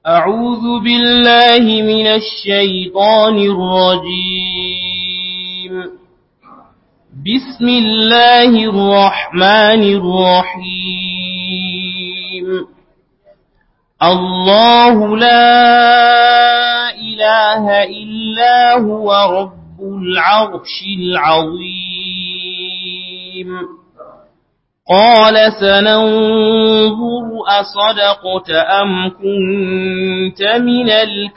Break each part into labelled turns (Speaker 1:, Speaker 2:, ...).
Speaker 1: أعوذ بالله من الشيطان الرجيم بسم الله الرحمن الرحيم الله لا إله إلا هو رب العرش العظيم قال سننظر أصدقت أم كنت من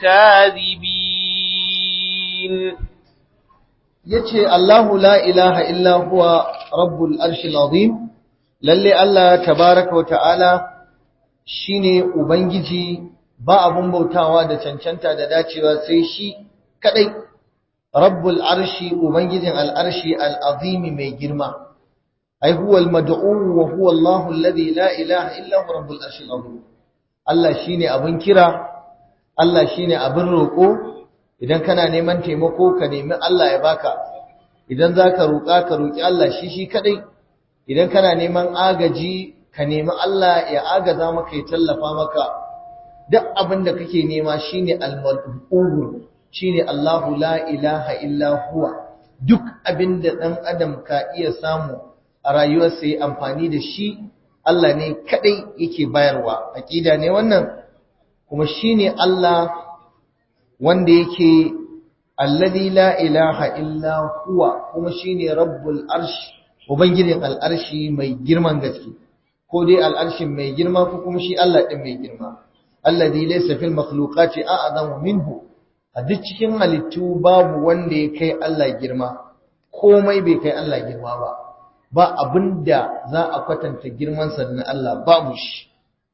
Speaker 1: الكاذبين
Speaker 2: yace Allahu la ilaha illa huwa rabbul arshil azim lalle Allah tabaaraka wa ta'ala shine ubangiji ba abun bautawa da cancanta da dacewa sai shi kadai rabbul arshi ubangijin al'arshi al'azimi mai girma ai huwa al-mad'u wa huwa Allahu alladhi la ilaha illa huwa rabbul arshi al-azim Allah shine abin kira Allah shine abin roko idan kana neman taimako ka nemi Allah ya baka idan zaka roka ka roki Allah shi shi kadai idan kana neman agaji ka nemi Allah ya agaza maka ya tallafa maka duk abin da kake nema shine al-mad'u shine Allahu la ilaha illa huwa duk abin da dan adam ka iya samu a rayuwarsa ya amfani da shi Allah ne kadai yake bayarwa aqida ne wannan kuma shine Allah wanda yake alladhi la ilaha illa huwa kuma shine rabbul arsh ubangijin al'arshi mai girman gaske ko dai al'arshin mai girma ko kuma shi Allah din mai girma alladhi laysa fil makhluqati a'zamu minhu a duk cikin halittu babu wanda ya kai Allah girma komai bai kai Allah girma ba ba abinda za a kwatanta girmansa da na Allah babu shi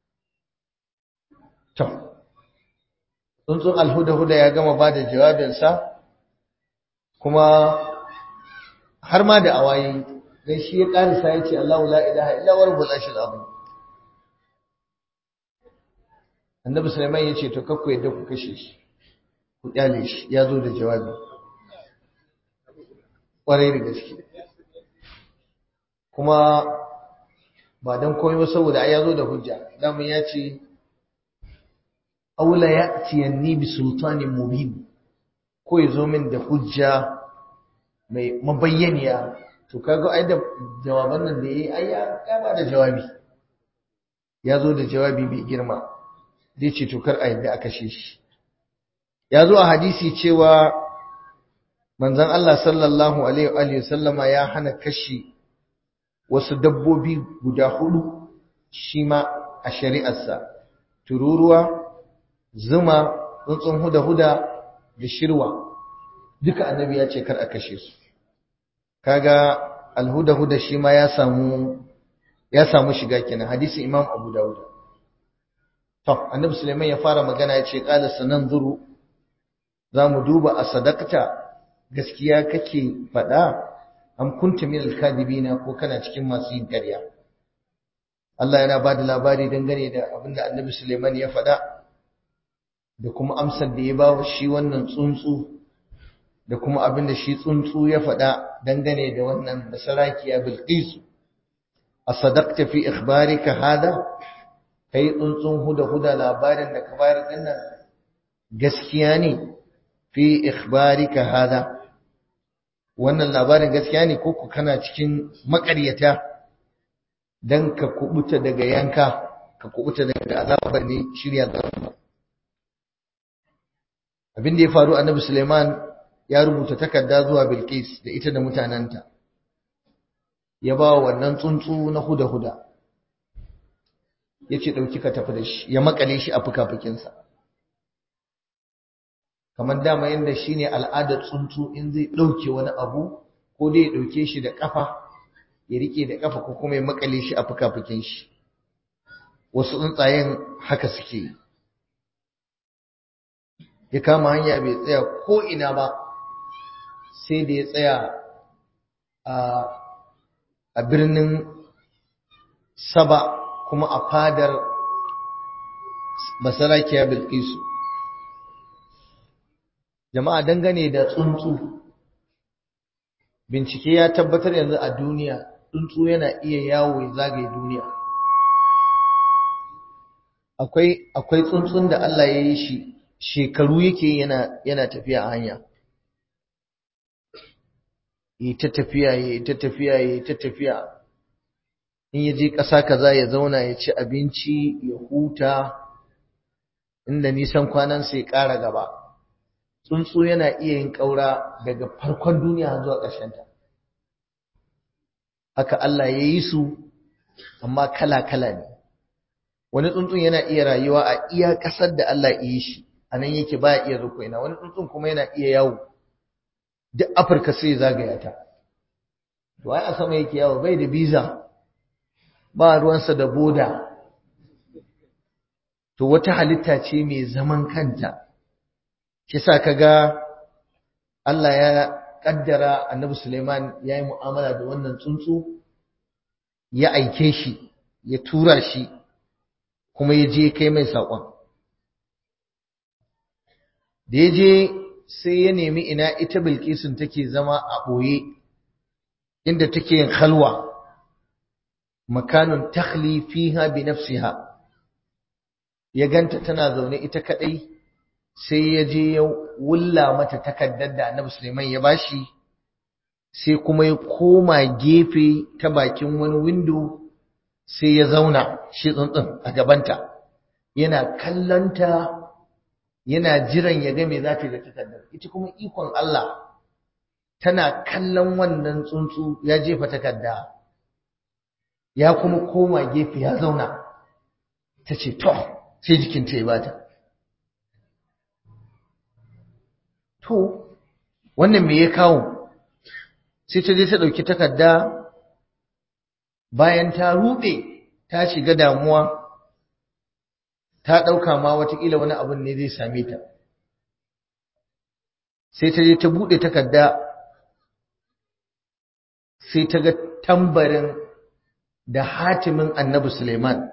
Speaker 2: to tsuntsun alhuda-huda ya gama ba da jawabinsa kuma har ma da awayi don shi ya ƙarisa ya ce Allah la ilaha illa wa rabbul arshil azim annabi sulaiman ya ce to kakku yadda ku kashe shi ku kyale shi ya zo da jawabi ƙwarai da gaske kuma ba don komai ba saboda ai ya zo da hujja damun ya ce aula ya tiyanni bi sultanin mubin ko ya zo min da hujja mai mabayyaniya to kaga ai da jawaban nan da yayi ai ya kama da jawabi ya zo da jawabi mai girma zai ce to kar a yadda aka kashe shi ya zo a hadisi cewa manzon Allah sallallahu alaihi wa sallama ya hana kashi wasu dabbobi guda hudu shi ma a shari'arsa tururuwa zuma tsuntsun huda-huda da shirwa duka annabi ya ce kar a kashe su kaga alhuda-huda shi ma ya samu ya samu shiga kenan hadisi imam abu dawud to annabi sulaiman ya fara magana ya ce qala sananzuru zamu duba a sadaqta gaskiya kake faɗa am kunta min al-kadibina ko kana cikin masu yin ƙarya Allah yana bada labari dangane da abinda annabi sulaiman ya faɗa da kuma amsar da ya ba wa shi wannan tsuntsu da kuma abin da shi tsuntsu ya faɗa dangane da wannan basarakiya bilqisu asadaqta fi ikhbarika hada kai tsuntsun huda huda labarin da ka bayar dinnan gaskiya ne fi ikhbarika hada wannan labarin gaskiya ne ko ku kana cikin makaryata dan ka kubuta daga yanka ka kubuta daga azabar ne shirya zama abin da ya faru annabi Suleiman ya rubuta takarda zuwa Bilqis da ita da mutananta ya ba wa wannan tsuntsu na huda-huda yace dauki ka tafi da shi ya makale shi a fukafukinsa kamar dama yanda shine al'adar tsuntsu in zai dauke wani abu ko dai ya dauke shi da kafa ya rike da kafa ko kuma ya makale shi a fukafukin shi wasu tsuntsayen haka suke yi ya kama hanya bai tsaya ko ina ba sai da ya tsaya a birnin saba kuma a fadar basarakiya bilkisu jama'a dangane da tsuntsu bincike ya tabbatar yanzu a duniya tsuntsu yana iya yawo ya zagaye duniya akwai akwai tsuntsun da Allah ya yi shi shekaru yake yana yana tafiya a hanya yi ta tafiya yi ta tafiya yi ta tafiya in ya je ƙasa kaza ya zauna ya ci abinci ya huta inda nisan kwanansa ya ƙara gaba tsuntsu yana iya yin ƙaura daga farkon duniya zuwa ƙarshenta haka Allah ya yi su amma kala-kala ne wani tsuntsun yana iya rayuwa a iya ƙasar da Allah ya yi shi a nan yake baya iya rukuina wani tsuntsun kuma yana iya yawo duk afirka sai zagaya ta to ai a sama yake yawo bai da biza ba ruwansa da boda to wata halitta ce mai zaman kanta kisa kaga Allah ya kaddara Annabi Suleiman yayi mu'amala da wannan tsuntsu ya aike shi ya tura shi kuma ya je kai mai saƙon da ya je sai ya nemi ina ita Bilkisun take zama a ɓoye inda take yin halwa makanun takhli fiha bi nafsiha ya ganta tana zaune ita kadai sai ya je ya wulla mata takaddar da Annabi Sulaiman ya bashi sai kuma ya koma gefe ta bakin wani window sai ya zauna shi tsuntsun a gabanta yana kallanta yana jiran ya ga me za ta da takaddar ita kuma ikon Allah tana kallon wannan tsuntsu ya jefa takarda ya kuma koma gefe ya zauna ta ce to sai jikinta ya bata to wannan me ya kawo sai ta je ta ɗauki takarda bayan ta ruɗe ta shiga damuwa ta ɗauka ma watakila wani abin ne zai same ta sai ta je ta buɗe takarda sai ta ga tambarin da hatimin annabi Suleiman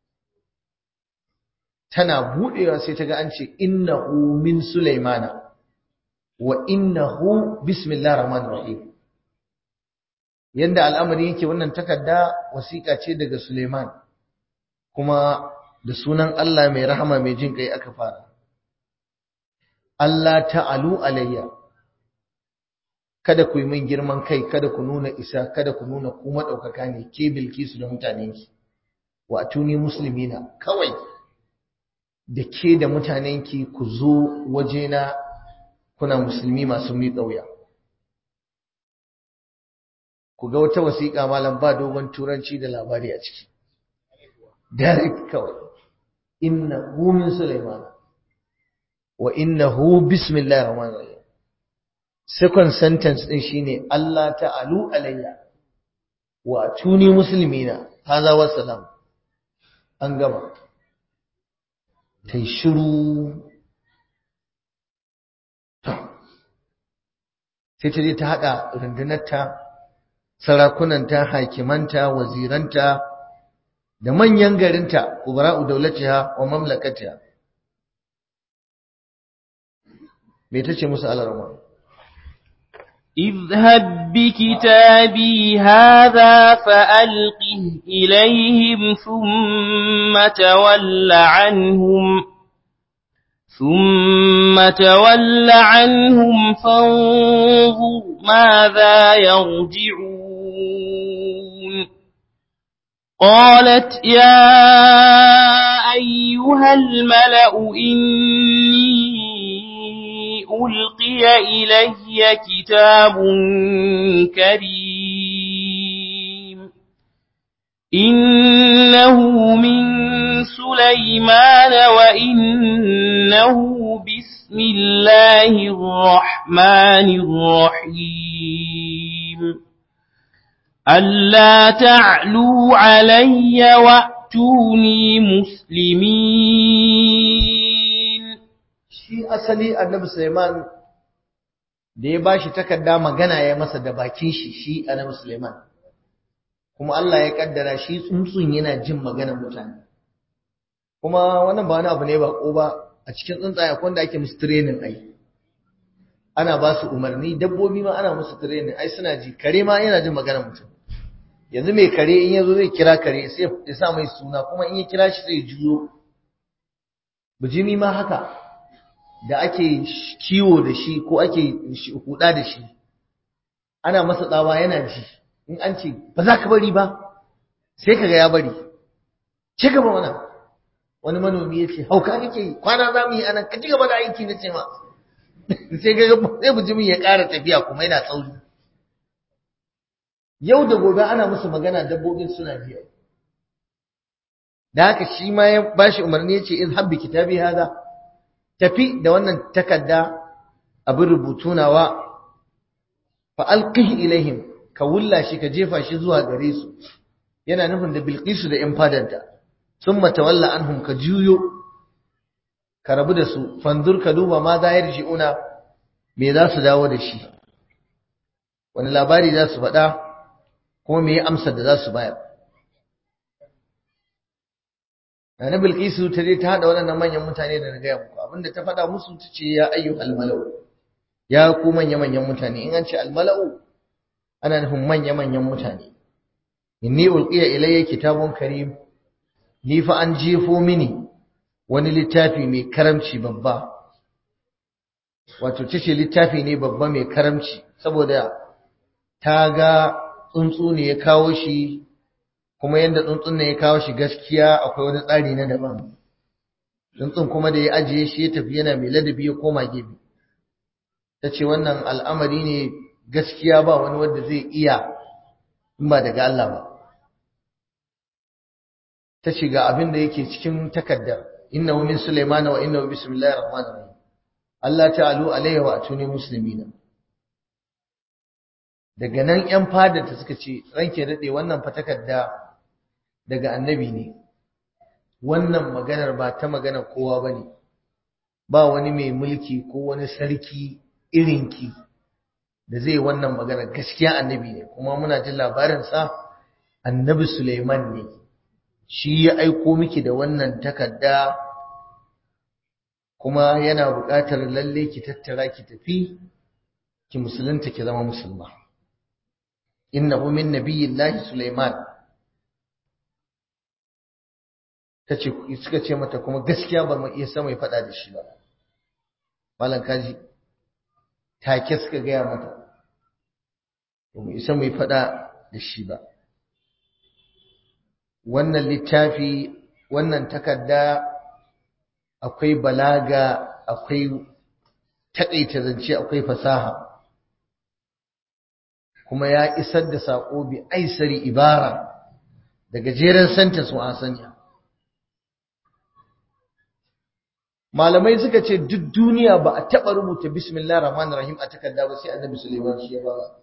Speaker 2: tana buɗewa sai ta ga an ce innahu min Suleimana wa innahu bismillahir rahmanir rahim yanda al'amari yake wannan takarda wasiƙa ce daga Suleiman kuma da sunan Allah mai rahama mai jin kai aka fara Allah ta'alu alayya kada ku yi min girman kai kada ku nuna isa kada ku nuna ku madaukaka ne ke bilkisu da mutanenki wa tuni muslimina kawai da ke da mutanenki ku zo wajena kuna musulmi masu miƙa wuya ku ga wata wasiƙa malam ba dogon turanci da labari a ciki direct kawai innahu min sulaiman wa innahu bismillahir rahmanir rahim second sentence din shine Allah ta'alu alayya wa tuni muslimina hadha wa salam an gama tai shiru sai ta je ta hada rundunarta sarakunanta hakimanta waziranta da manyan garinta ubara'u daulatiha wa mamlakatiha me tace musu alarma
Speaker 1: اذهب بكتابي هذا فألقه إليهم ثم تول عنهم ثم تول عنهم فانظر ماذا يرجعون قالت يا أيها الملأ إني ألقي إلي كتاب كريم إنه من سليمان وإنه بسم الله الرحمن الرحيم ألا تعلوا علي وأتوني مسلمين
Speaker 2: shi asali annabi Sulaiman da ya bashi takarda magana ya masa da bakin shi shi annabi Sulaiman kuma Allah ya kaddara shi tsuntsun yana jin maganar mutane kuma wannan ba wani abu ne ba ko ba a cikin tsuntsaye akwai wanda ake musu training ai ana ba su umarni dabbobi ma ana musu training ai suna ji kare ma yana jin maganar mutum yanzu mai kare in yazo zai kira kare sai ya sa mai suna kuma in ya kira shi sai ya juyo bijimi ma haka da ake kiwo da shi ko ake huda da shi ana masa tsawa yana ji in an ce ba za ka bari ba sai kaga ya bari ci gaba mana wani manomi ya ce hauka kake yi kwana za mu yi anan ka ci gaba da aiki na ce ma sai ga sai bijimin ya ƙara tafiya kuma yana tsauri yau da gobe ana musu magana dabbobin suna biya da haka shi ma ya bashi umarni ya ce in habbi kitabi hada tafi da wannan takarda abin rubutu nawa fa alqihi ilaihim ka wulla shi ka jefa shi zuwa gare su yana nufin da bilqisu da yan fadanta summa tawalla anhum ka juyo ka rabu da su fanzur ka duba ma za yarji'una me za su dawo da shi wani labari za su faɗa kuma me amsar da za su bayar Nana Bilkisu ta je ta haɗa waɗannan manyan mutane da na gaya muku abinda ta faɗa musu ta ce ya ayyu almalau ya ku manya-manyan mutane in an ce almalau ana nufin manya-manyan mutane inni ulqiya ilayya kitabun karim ni fa an jefo mini wani littafi mai karamci babba wato tace littafi ne babba mai karamci saboda ta ga tsuntsu ne ya kawo shi kuma yadda tsuntsun ne ya kawo shi gaskiya akwai wani tsari na daban tsuntsun kuma da ya ajiye shi ya tafi yana mai ladabi ya koma gefe ta ce wannan al'amari ne gaskiya ba wani wanda zai iya in ba daga Allah ba ta ce ga abin da yake cikin takaddar innahu min Sulaiman wa innahu bismillahir rahmanir rahim Allah ta'alu alaihi wa atuni muslimina daga nan ƴan fadar ta suka ce ranke dade wannan fa takadda daga annabi ne wannan maganar ba ta magana kowa bane ba wani mai mulki ko wani sarki irinki da zai wannan magana gaskiya annabi ne kuma muna jin labarin sa annabi Sulaiman ne shi ya aiko miki da wannan takarda kuma yana buƙatar lalle ki tattara ki tafi ki musulunta ki zama musulma innahu min nabiyillahi Sulaiman tace suka ce mata kuma gaskiya ba mu iya sama ya faɗa da shi ba malam kaji take suka gaya mata ba mu isa mu yi faɗa da shi ba wannan littafi wannan takarda akwai balaga akwai taƙaita zance akwai fasaha kuma ya isar da saƙo bi aisari ibara da gajeren sentence wa sanya malamai suka ce duk duniya ba a taɓa rubuta bismillah rahman rahim a takarda ba sai annabi suleiman shi ya ba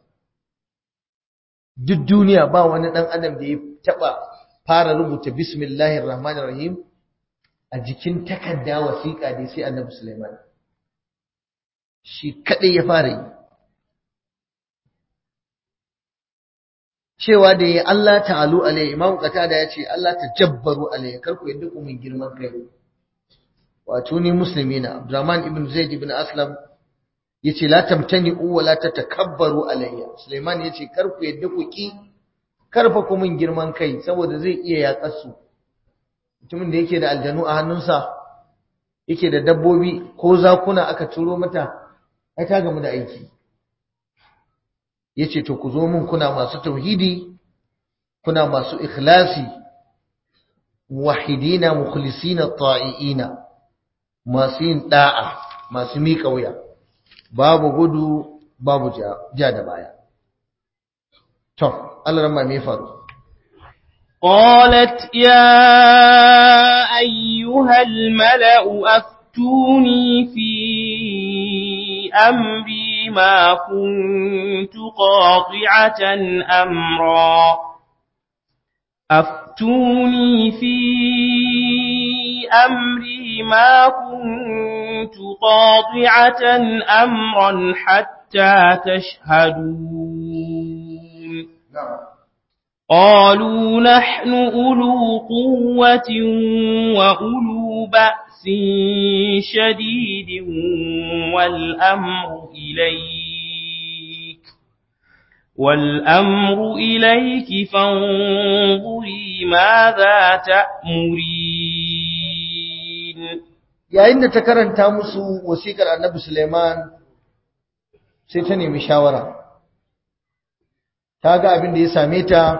Speaker 2: duk duniya ba wani ɗan adam da ya taɓa fara rubuta bismillahir rahmanir rahim a jikin takarda wasiƙa dai sai annabi Sulaiman shi kadai ya fara yi cewa da ya Allah ta'alu alai imam qatada ya ce Allah tajabbaru alai karku yadda ku min girman kai wato ni muslimina Abdurrahman ibn Zaid ibn Aslam yace la tamtani'u wa la tatakabbaru alayya Sulaiman yace karku yadda ku ki karfa ku min girman kai saboda zai iya yaƙar su mutumin da yake da aljanu a hannunsa yake da dabbobi ko zakuna aka turo mata ai ta gamu da aiki yace to ku zo mun kuna masu tauhidi kuna masu ikhlasi wahidina mukhlisina ta'iina masu yin da'a masu miƙa wuya babu gudu babu ja da baya to Allah ran me faru
Speaker 1: قالت يا أيها الملأ أفتوني في أمري ما كنت قاطعة أمرا أفتوني في أمري ما كنت قاطعة أمرا حتى تشهدون قالوا نحن أولو قوة وأولو بأس شديد والأمر إليك والأمر إليك فانظري ماذا تأمرين
Speaker 2: yayin da ta karanta musu wasiƙar annabi Suleiman sai ta nemi shawara ta ga abin da ya same ta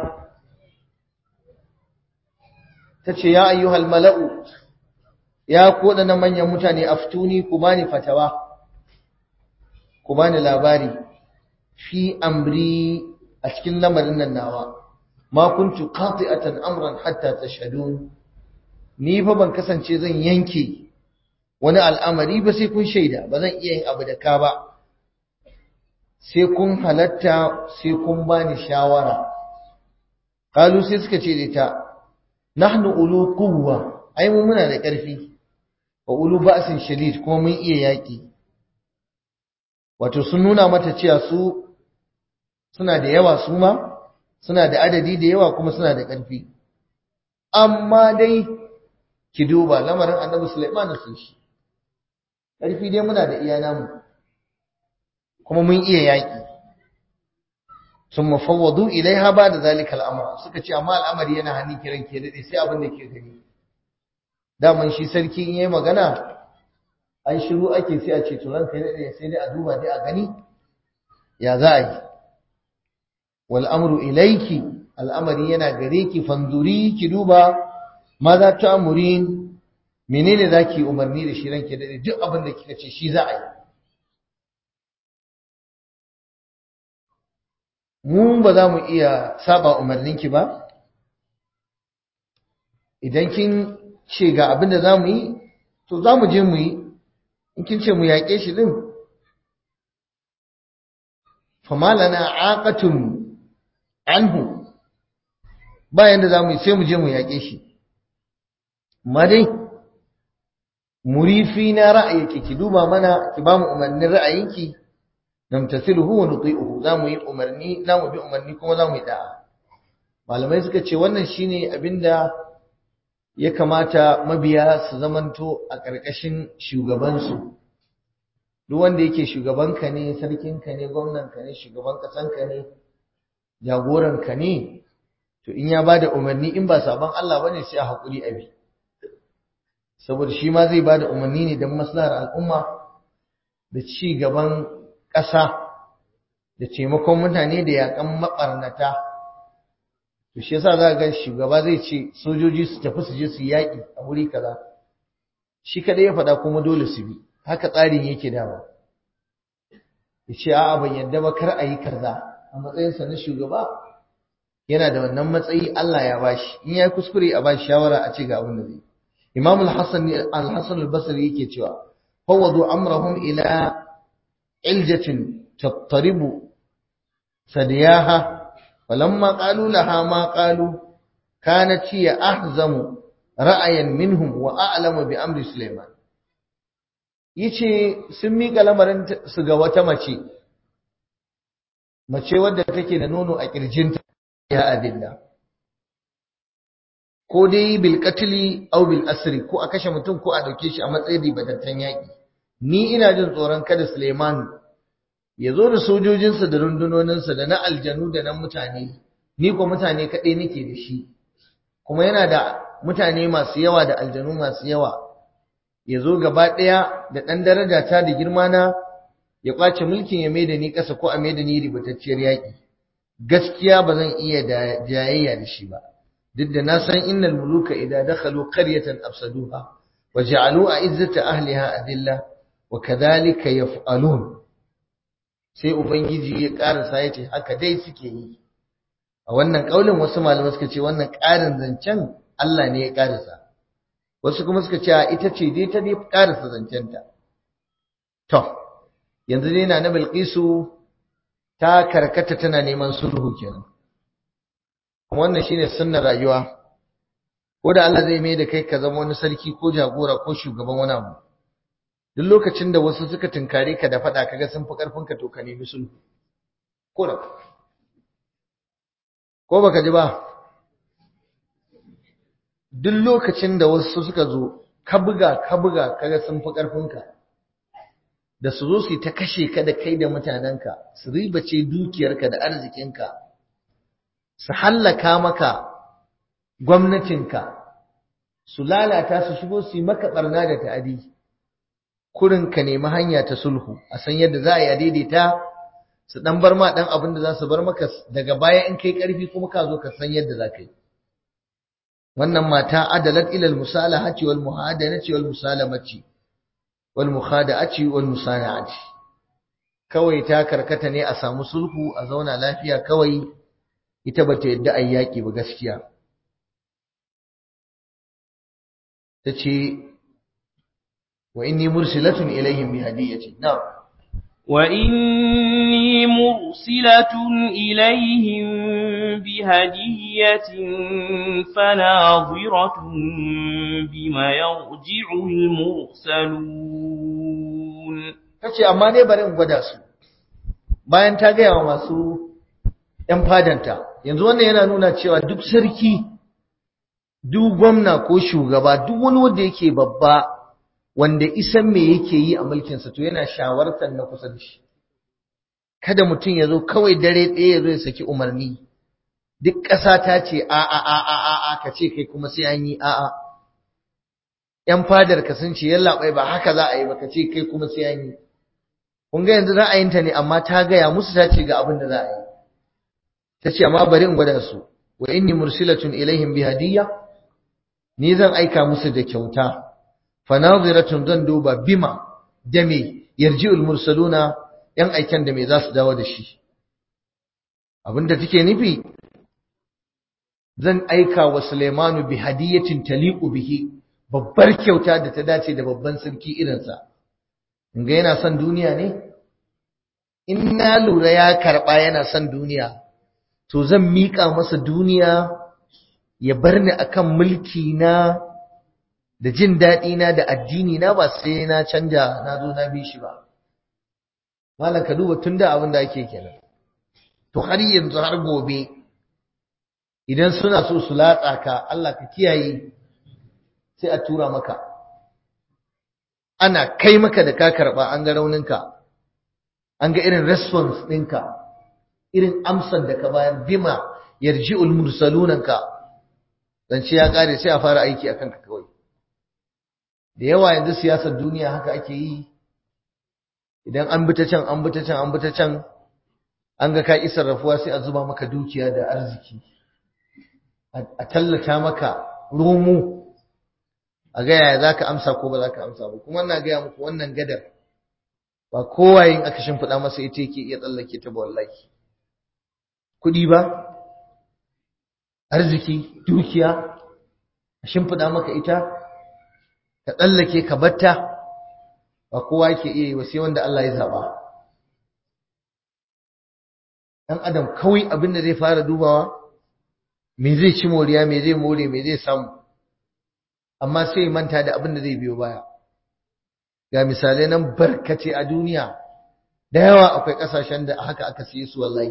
Speaker 2: ta ce ya ayyuhal mala'u ya koda na manyan mutane aftuni ku bani fatawa ku bani labari fi amri a cikin lamarin nan nawa ma kuntu qati'atan amran hatta tashhadun ni fa ban kasance zan yanke wani al'amari ba sai kun shaida ba zan iya yin abu da ka ba sai kun halatta sai kun bani shawara kalu sai suka ce da ita nahnu ulu quwwa ai mu muna da ƙarfi wa ulu ba'sin shadid kuma mun iya yaki wato sun nuna mata cewa su suna da yawa su ma suna da adadi da yawa kuma suna da ƙarfi amma dai ki duba lamarin annabi Sulaiman sun shi ƙarfi dai muna da iya namu kuma mun iya yaƙi sun mafawwadu ilaiha ba da zalika al'amura suka ce amma al'amari yana hannun kiran ke daɗe sai abin da ke gani daman shi sarki in yi magana an shiru ake sai a ce turan kai daɗe sai dai a duba dai a gani ya za a yi wal amru ilaiki al'amari yana gare ki fanzuri ki duba ma za ta amurin menene za ki umarni da shi ranke daɗe duk abin da kika ce shi za a yi mu ba za mu iya saba umarninki ba idan kin ce ga abin da za mu yi to za mu je mu yi in kin ce mu yaƙe shi ɗin famalana aqatun anhu bayan da za mu yi sai mu je mu yaƙe shi amma dai murifi na ra'ayinki ki duba mana ki ba mu umarnin ra'ayinki namtasiluhu wa nuti'uhu zamu yi umarni zamu bi umarni kuma zamu yi da'a malamai suka ce wannan shine abinda ya kamata mabiya su zamanto a ƙarƙashin shugaban su duk wanda yake shugabanka ne sarkinka ne gwamnanka ne shugaban ƙasanka ne jagoranka ne to in ya bada umarni in ba sabon Allah bane sai a hakuri abi saboda shi ma zai bada umarni ne don maslahar al'umma da ci gaban ƙasa da taimakon mutane da yaƙan maɓarnata to shi yasa za ga shugaba zai ce sojoji su tafi su je su yaƙi a wuri kaza shi kadai ya faɗa kuma dole su bi haka tsarin yake dama ya ce a'a ban yadda ba kar a yi kaza a matsayinsa na shugaba yana da wannan matsayi Allah ya bashi in ya kuskure a bashi shawara a ce ga abin da zai Imam al-Hasan al-Hasan al-Basri yake cewa fawadu amrahum ila iljatin tattaribu sadiyaha falamma qalu laha ma qalu kanat hiya ahzamu ra'ayan minhum wa a'lamu bi amri Sulaiman yace sun miƙa lamarin su ga wata mace mace wadda take da nono a kirjinta ya adilla ko dai bil qatli aw bil asri ko a kashe mutum ko a dauke shi a matsayin ribatattan yaki ni ina jin tsoron kada Suleiman ya zo da sojojinsa da rundunoninsa da na aljanu da na mutane ni ko mutane kaɗai nake da shi kuma yana da mutane masu yawa da aljanu masu yawa ya zo gaba ɗaya da ɗan daraja ta da girma na ya ƙwace mulkin ya maida ni ƙasa ko a maida ni ribatacciyar yaƙi gaskiya ba zan iya da jayayya da shi ba duk da na san innal muluka idan dakhalu qaryatan afsaduha wa ja'alu a'izzata ahliha adilla wa kadhalika yaf'alun sai ubangiji ya karasa yace haka dai suke yi a wannan kaulin wasu malamai suka ce wannan karin zancen Allah ne ya karasa wasu kuma suka ce ita ce dai ta dai karasa zancenta to yanzu dai na Bilqisu ta karkata tana neman sulhu kenan wannan shine sunnar rayuwa ko da Allah zai mai da kai ka zama wani sarki ko jagora ko shugaban wani abu duk lokacin da wasu suka tunkare ka da faɗa kaga sun fi ƙarfin ka to ka nemi sulhu ko da ko baka ji ba duk lokacin da wasu suka zo ka buga ka buga kaga sun fi ƙarfin ka da su zo su ta kashe ka da kai da mutanenka su ribace dukiyarka da arzikinka su hallaka maka gwamnatinka su lalata su shigo su yi maka barna da ta'adi kurin ka nemi hanya ta sulhu a san yadda za a yi a daidaita su dan bar ma dan abin da za su bar maka daga baya in kai karfi kuma ka zo ka san yadda za ka yi wannan mata adalat ila al-musalahati wal muhadanati wal musalamati wal mukhada'ati wal musana'ati kawai ta karkata ne a samu sulhu a zauna lafiya kawai ita bata yadda ayi yaki ba gaskiya tace wa inni mursilatun ilaihim bi hadiyati na'am
Speaker 1: وإني مرسلة إليهم بهدية فناظرة بما يرجع المرسلون
Speaker 2: tace amma dai bari in gwada su bayan ta gaya wa masu ‘yan fadanta yanzu wannan yana nuna cewa duk sarki duk gwamna ko shugaba duk wani wanda yake babba wanda isan me yake yi a mulkinsa to yana shawartar na kusa da shi kada mutum ya zo kawai dare ɗaya ya zo ya saki umarni duk ƙasa ta ce a a a a a a ka ce kai kuma sai an yi a a ‘yan fadar ka sun ce yallaɓai ba haka za a yi ba ka ce kai kuma sai an yi kun ga yanzu ra'ayinta ne amma ta gaya musu ta ce ga abin da za a yi ta ce amma bari in gwada su wa inni mursilatun ilaihim bi hadiyya ni zan aika musu da kyauta fanaziratun zan duba bima da me yarji'ul mursaluna yan aiken da me za su dawo da shi abinda take nufi zan aika wa Sulaimanu bi hadiyatin taliqu bihi babbar kyauta da ta dace da babban sarki irinsa in ga yana son duniya ne in na lura ya karba yana son duniya to zan miƙa masa duniya ya bar ni akan mulki na da jin daɗi na da addini na ba sai na canja na zo na bi shi ba malam ka duba tun da abin da ake kenan to har yanzu har gobe idan suna so su latsa ka Allah ka kiyaye sai a tura maka ana kai maka da ka karɓa an ga rauninka an ga irin response ɗinka irin amsar da ka bayar bima yarji'ul mursalunanka zance ya ƙare sai a fara aiki akan ka kawai da yawa yanzu siyasar duniya haka ake yi idan an bi ta can an bi ta can an bi ta can an ga ka isar rafuwa sai a zuba maka dukiya da arziki a tallata maka romo a ga yaya zaka amsa ko ba zaka amsa ba kuma ina gaya muku wannan gadar ba kowa yin aka shimfiɗa masa ita yake iya tsallake ta ba wallahi kuɗi ba arziki dukiya a shimfiɗa maka ita ka tsallake ka batta ba kowa yake iya yi wa sai wanda Allah ya zaba dan adam kawai abin da zai fara dubawa me zai ci moriya me zai more me zai samu amma sai manta da abin da zai biyo baya ga misalai nan barkace a duniya da yawa akwai kasashen da haka aka siye su wallahi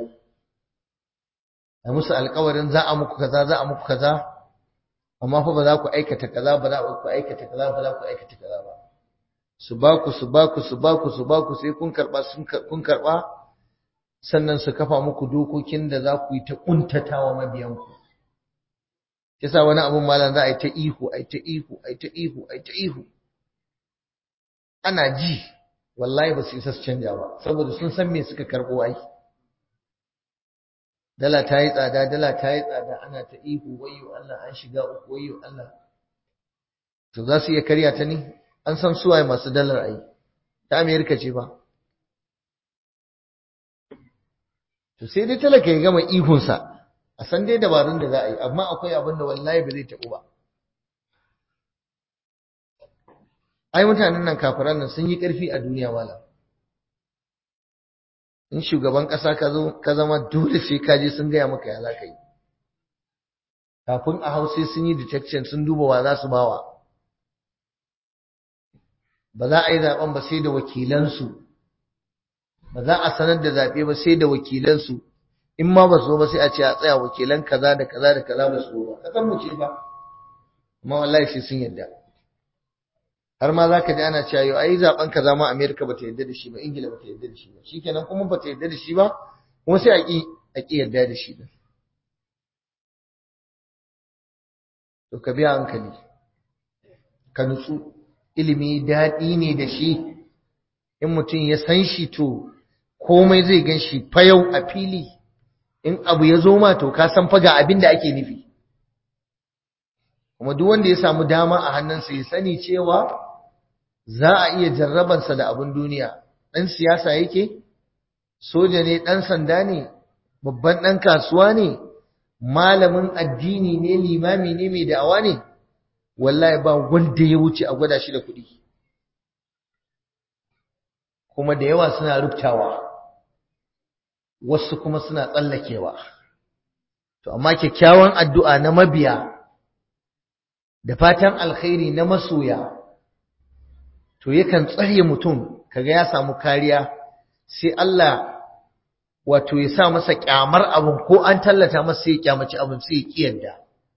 Speaker 2: a musu alkawarin za a muku kaza za a muku kaza amma fa ba za ku aikata kaza ba za ku aikata kaza ba za ku aikata kaza ba su ba ku su ba ku su ba ku su ba ku sai kun karba kun karba sannan su kafa muku dokokin da za ku yi ta kuntatawa mabiyanku yasa wani abun malam za a yi ta ihu a yi ta ihu a yi ta ihu a yi ta ihu ana ji wallahi ba su isa su canja ba saboda sun san me suka karbo ai dala ta yi tsada dala ta yi tsada ana ta ihu wayyo Allah an shiga uku wayyo Allah to za su iya karya ta ne an san suwaye masu dalar ai ta Amerika ce ba to sai dai talaka ya gama ihunsa a san dai dabarun da za a yi amma akwai abin da wallahi ba zai taɓu ba ai mutanen nan kafiran nan sun yi ƙarfi a duniya malam in shugaban ƙasa ka zo ka zama dole sai ka je sun gaya maka ya za ka yi kafin a hau sai sun yi detection sun duba wa za su bawa ba za a yi zaben ba sai da wakilansu ba za a sanar da zaɓe ba sai da wakilansu in ma ba su ba sai a ce a tsaya wakilan kaza da kaza da kaza ba su ba kasan mu ce ba amma wallahi sai sun yarda har ma za ka ji ana cewa yau ai zaben kaza ma Amerika ba ta yarda da shi ba Ingila ba ta yarda da shi ba shikenan kuma ba ta yarda da shi ba kuma sai a ki a ki yarda da shi din to ka biya hankali ka nutsu ilimi daɗi ne da shi in mutum ya san shi to komai zai gan shi fayau a fili in abu ya zo ma to ka san faga abin da ake nufi kuma duk wanda ya samu dama a hannunsa ya sani cewa za a iya jarrabansa da abin duniya ɗan siyasa yake soja ne ɗan sanda ne babban ɗan kasuwa ne malamin addini ne limami ne mai da'awa ne wallahi ba wanda ya wuce a gwada shi da kuɗi kuma da yawa suna rubtawa wasu kuma suna tsallakewa to amma kyakkyawan addu'a na mabiya da fatan alkhairi na masoya to yakan tsare mutum kaga ya samu kariya sai Allah wato ya sa masa kyamar abin ko an tallata masa sai ya kyamaci abin sai ya kiyarda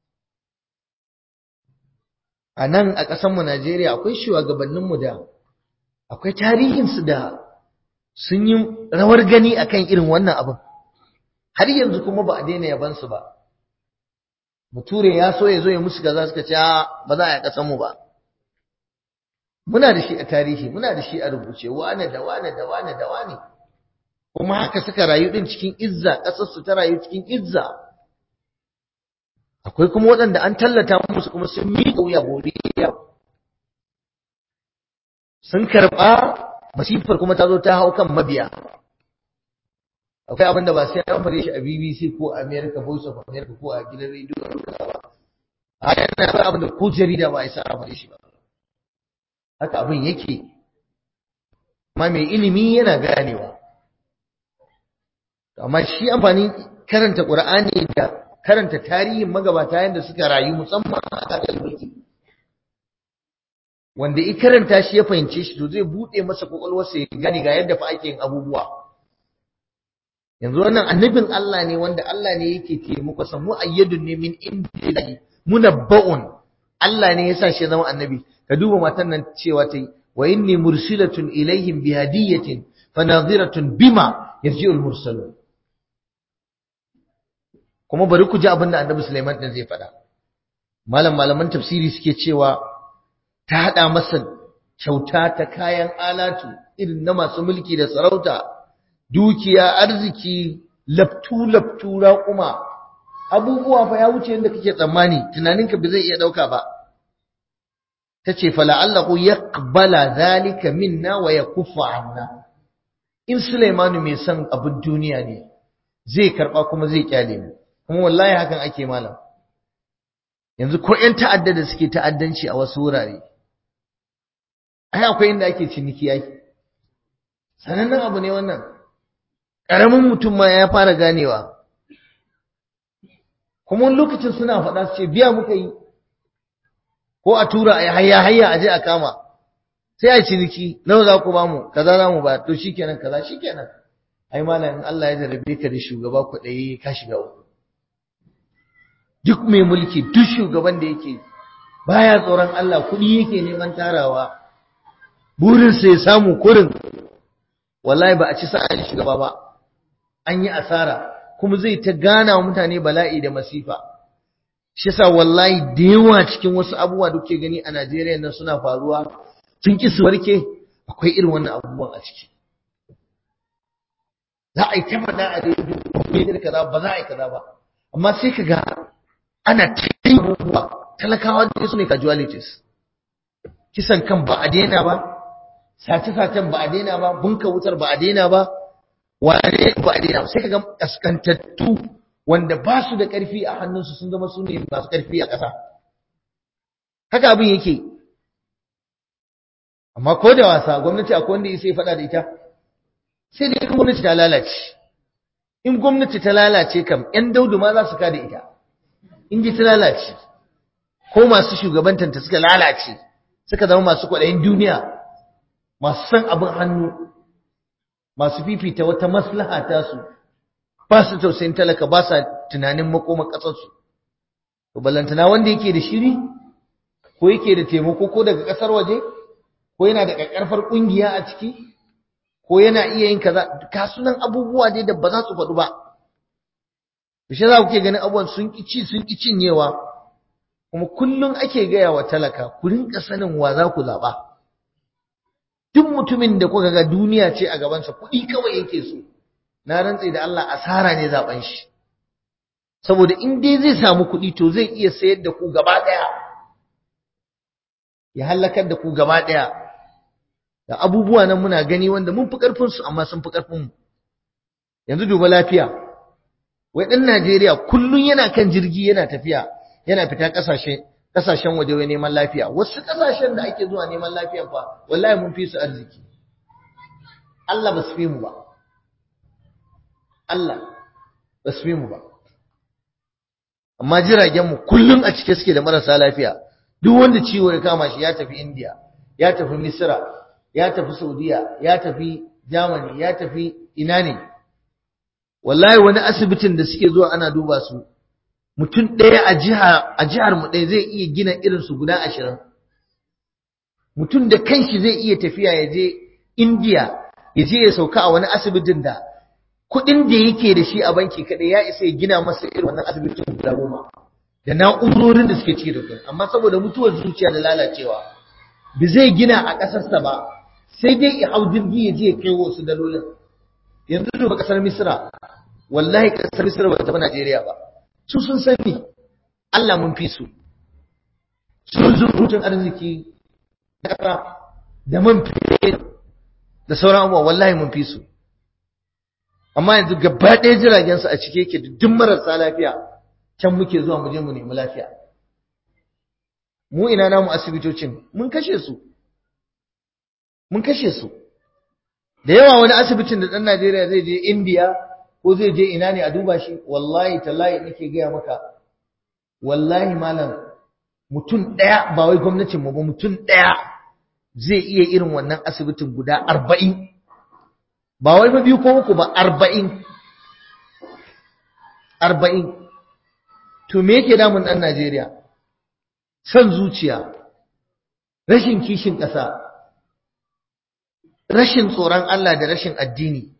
Speaker 2: a nan a ƙasarmu Najeriya akwai shugabanninmu da akwai tarihinsu da sun yi rawar gani akan irin wannan abin har yanzu kuma ba a daina yabansu ba bature ya so ya zo ya musu gaza suka ce ba za a yi ƙasarmu ba muna da shi a tarihi muna da shi a rubuce wane da wane da wane da wane kuma haka suka rayu din cikin izza ƙasarsu ta rayu cikin izza akwai kuma waɗanda an tallata musu kuma sun miƙa wuya godiya sun karɓa masifar kuma ta zo ta hau kan mabiya akwai abin da ba sai an fare shi a BBC ko a America Voice of America ko a gidan rediyo ba a yana akwai abin da ko jarida ba isa a fare shi ba haka abin yake amma mai ilimi yana ganewa amma shi amfani karanta Qur'ani da karanta tarihin magabata yadda suka rayu musamman a kasar mulki wanda i karanta shi ya fahimce shi to zai bude masa kwakwalwarsa ya gane ga yadda fa ake yin abubuwa yanzu wannan annabin Allah ne wanda Allah ne yake taimako sa mu ayyadun ne min indillahi munabba'un Allah ne yasa shi zama annabi ka duba matan nan cewa ta yi wa inni mursilatun ilaihim bi hadiyatin fanadhiratun bima yarji'ul mursalun kuma bari ku ji abin da annabi Sulaiman din zai faɗa malam malaman tafsiri suke cewa ta haɗa masa kyauta ta kayan alatu irin na masu mulki da sarauta dukiya arziki laftu laftu raƙuma abubuwa fa ya wuce yadda kake tsammani tunaninka ba zai iya ɗauka ba ta ce fala'allahu yaqbala zalika minna wa yakuffa anna in Sulaimanu mai son abin duniya ne zai karɓa kuma zai kyale mu kuma wallahi hakan ake malam yanzu ko ƴan ta'adda da suke ta'addanci a wasu wurare ai akwai inda ake ciniki ai sanannen abu ne wannan ƙaramin mutum ma ya fara ganewa kuma wani lokacin suna faɗa su ce biya muka yi ko a tura a hayya hayya a je a kama sai a ciniki nawa za ku bamu kaza za mu ba to shikenan kaza shikenan ai malam in Allah ya jarabe ka da shugaba kuɗai ka shiga uku duk mai mulki duk shugaban da yake baya tsoron Allah kuɗi yake neman tarawa burinsa ya samu kurin wallahi ba a ci sa'an shugaba ba an yi asara kuma zai ta gana wa mutane bala'i da masifa shi yasa wallahi da yawa cikin wasu abubuwa da kuke gani a Najeriya nan suna faruwa sun ki su warke akwai irin wannan abubuwan a ciki za a yi ta faɗa a rediyo kaza ba za a yi kaza ba amma sai ka ga ana cikin abubuwa talakawa da su ne casualties kisan kan ba a daina ba sace-sacen ba a daina ba bunka wutar ba a daina ba wane ba a daina ba sai ka ga kaskantattu wanda ba su da ƙarfi a hannunsu sun zama su ne masu ƙarfi a ƙasa haka abin yake amma ko da wasa gwamnati akwai wanda ya sai faɗa da ita sai dai gwamnati ta lalace in gwamnati ta lalace kam 'yan daudu ma za su kada ita in ji ta lalace ko masu shugabantanta suka lalace suka zama masu kwaɗayin duniya masu san abin hannu masu fifita wata maslaha ta su ba su tausayin talaka ba sa tunanin makoma ƙasarsu to ballantana wanda yake da shiri ko yake da taimako ko daga ƙasar waje ko yana da ƙarƙarfar ƙungiya a ciki ko yana iya yin kaza kasunan abubuwa dai da ba za su faɗu ba shi za ku ke ganin abubuwan sun ƙi ci sun ƙi cinyewa kuma kullum ake gaya wa talaka ku rinka sanin wa za ku zaɓa duk mutumin da kuka ga duniya ce a gabansa kuɗi kawai yake so na rantse da Allah asara ne zaben shi saboda in dai zai samu kuɗi to zai iya sayar da ku gaba ɗaya ya halakar da ku gaba ɗaya da abubuwa nan muna gani wanda mun fi ƙarfin su amma sun fi ƙarfin mu yanzu duba lafiya wai ɗan Najeriya kullum yana kan jirgi yana tafiya yana fita ƙasashe ƙasashen waje wai neman lafiya wasu ƙasashen da ake zuwa neman lafiya fa wallahi mun fi su arziki Allah ba su fi mu ba Allah ba su fi mu ba amma jiragen mu kullum a cike suke da marasa lafiya duk wanda ciwo ya kama shi ya tafi India ya tafi Misra ya tafi Saudiya ya tafi Germany ya tafi ina ne wallahi wani asibitin da suke zuwa ana duba su mutum ɗaya a jiha a jihar mu ɗaya zai iya gina irin su guda ashirin mutum da kanshi zai iya tafiya ya je India ya je ya sauka a wani asibitin da kuɗin da yake da shi a banki kaɗai ya isa ya gina masa irin wannan asibitin guda goma da na'urorin da suke ciki da kai amma saboda mutuwar zuciya da lalacewa ba zai gina a ƙasarsa ba sai dai ya hau jirgi ya je ya kai wasu dalolin yanzu duba ƙasar misira wallahi ƙasar misira ba ta fi najeriya ba su sun sani allah mun fi su sun zurutun arziki da ƙasa da man fiye da sauran abubuwa wallahi mun fi su amma yanzu gaba ɗaya jiragen su a cike yake da duk marasa lafiya can muke zuwa mu je mu nemi lafiya mu ina namu asibitocin mun kashe su mun kashe su da yawa wani asibitin da ɗan Najeriya zai je India ko zai je ina ne a duba shi wallahi tallahi nake gaya maka wallahi malam mutum ɗaya ba wai gwamnatin mu ba mutum ɗaya zai iya irin wannan asibitin guda arba'in ba wai ba biyu ko uku ba arba'in arba'in to me yake damun ɗan Najeriya son zuciya rashin kishin ƙasa rashin tsoron Allah da rashin addini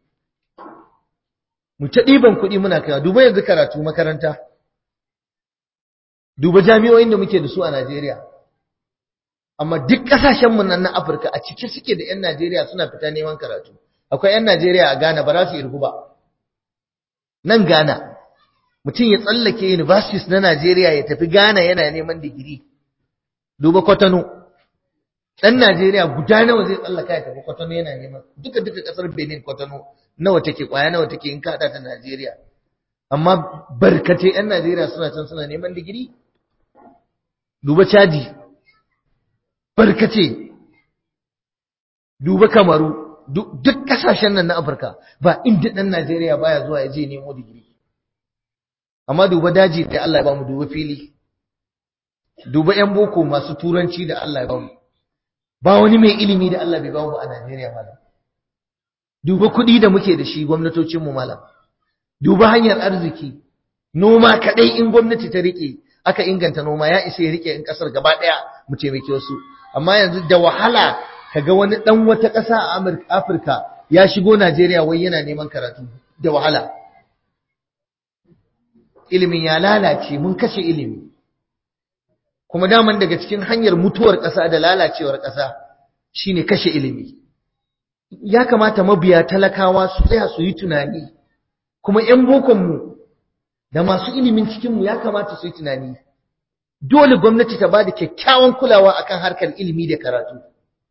Speaker 2: mu ta ɗiban kuɗi muna kaiwa duba yanzu karatu makaranta duba jami'o'in da muke da su a Najeriya amma duk ƙasashenmu nan na Afirka a cike suke da 'yan Najeriya suna fita neman karatu akwai 'yan Najeriya a Ghana ba za su irgu ba nan Ghana mutum ya tsallake universities na Najeriya ya tafi Ghana yana neman digiri duba Kwatano dan Najeriya guda nawa zai tsallaka ya tafi Kwatano yana neman duka duka kasar Benin Kwatano nawa take kwaya nawa take in kada ta Najeriya amma barkate yan Najeriya suna can suna neman digiri duba Chadi barkace duba Kamaru duk kasashen nan na Afirka ba inda dan Najeriya baya zuwa ya je nemo digiri amma duba daji da Allah ya bamu duba fili duba yan boko masu turanci da Allah ya bamu ba wani mai ilimi da Allah bai bamu a Najeriya malam duba kuɗi da muke da shi gwamnatocin mu malam duba hanyar arziki noma kadai in gwamnati ta rike aka inganta noma ya isa ya rike in kasar gaba daya mu taimake wasu amma yanzu da wahala kaga wani dan wata ƙasa a Afirka ya shigo Najeriya wai yana neman karatu da wahala ilimin ya lalace mun kashe ilimi kuma daman daga cikin hanyar mutuwar ƙasa da lalacewar ƙasa shine kashe ilimi ya kamata mabiya talakawa su tsaya su yi tunani kuma ƴan bokonmu da masu ilimin cikinmu ya kamata su yi tunani dole gwamnati ta ba da kyakkyawan kulawa akan harkar ilimi da karatu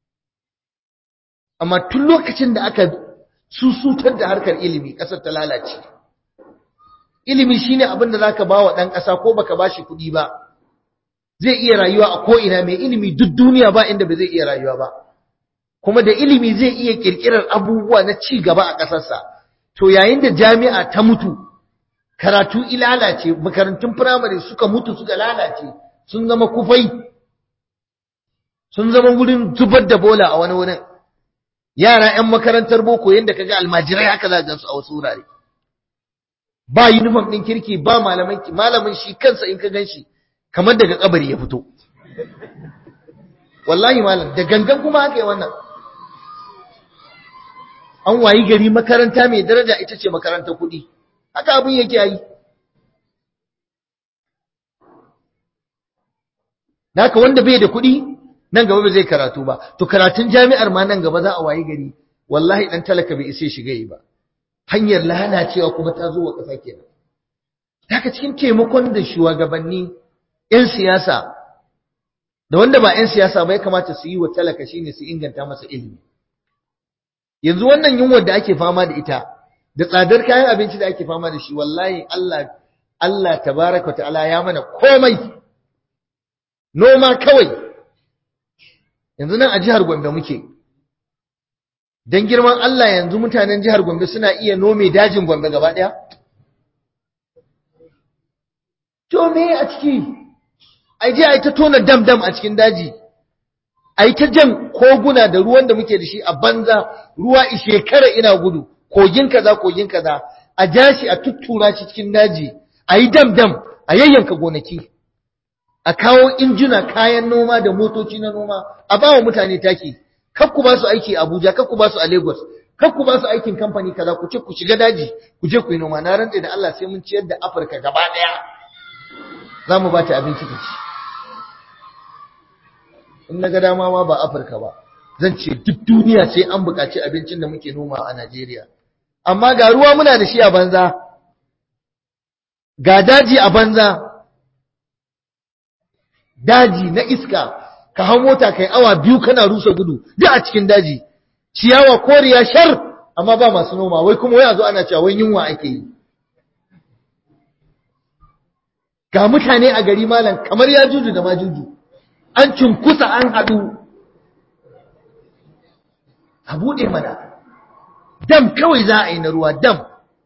Speaker 2: amma tun lokacin da aka susutar da harkar ilimi ƙasar ta lalace ilimi shine abin da zaka ba wa ɗan ƙasa ko baka bashi kuɗi ba zai iya rayuwa a ko'ina mai ilimi duk duniya ba inda ba zai iya rayuwa ba kuma da ilimi zai iya ƙirƙirar abubuwa na ci gaba a ƙasarsa to yayin da jami'a ta mutu karatu ilalace makarantun firamare suka mutu suka lalace sun zama kufai sun zama wurin zubar da bola a wani wurin yara 'yan makarantar boko yadda kaga almajirai haka za gansu a wasu wurare ba uniform ɗin kirki ba malamin malamin shi kansa in ka gan shi kamar daga kabari ya fito wallahi malam da gangan kuma haka yi wannan an wayi gari makaranta mai daraja ita ce makarantar kuɗi haka abin yake yi Naka wanda bai da kuɗi nan gaba ba zai karatu ba to karatun jami'ar ma nan gaba za a wayi gari wallahi dan talaka bai isa shiga yi ba hanyar lalacewa kuma ta zo wa ƙasa kenan haka cikin taimakon da shugabanni 'yan siyasa da wanda ba 'yan siyasa ba ya kamata su yi wa talaka shine su inganta masa ilimi yanzu wannan yunwar da ake fama da ita da tsadar kayan abinci da ake fama da shi wallahi Allah Allah tabaraka ta'ala ya mana komai noma kawai yanzu nan a jihar Gombe muke dan girman Allah yanzu mutanen jihar Gombe suna iya nome dajin Gombe gaba daya to me a ciki ai je ai ta tona dam dam a cikin daji ai ta jan koguna da ruwan da muke da shi a banza ruwa ishekara ina gudu kogin kaza kogin kaza a jashi a tuttura shi cikin daji ayi dam dam a yayyanka gonaki a kawo injina kayan noma da motoci na noma a bawa mutane taki kar ku ba su aiki a Abuja kar ku ba su a Lagos kar ku ba su aikin kamfani kaza ku ce ku shiga daji ku je ku yi noma na rantsa da Allah sai mun ciyar da Afirka gaba daya za mu ba ta abinci ta ci in na ga dama ma ba Afirka ba zan ce duk duniya sai an buƙaci abincin da muke noma a Najeriya amma ga ruwa muna da shi a banza ga daji a banza daji na iska ka hau mota kai awa biyu kana rusa gudu duk a cikin daji ciyawa koriya shar amma ba masu noma wai kuma wai a zo ana cewa wai yunwa ake yi ga mutane a gari malam kamar ya juju da majuju an cunkusa an haɗu a buɗe mana dam kawai za a yi na ruwa dam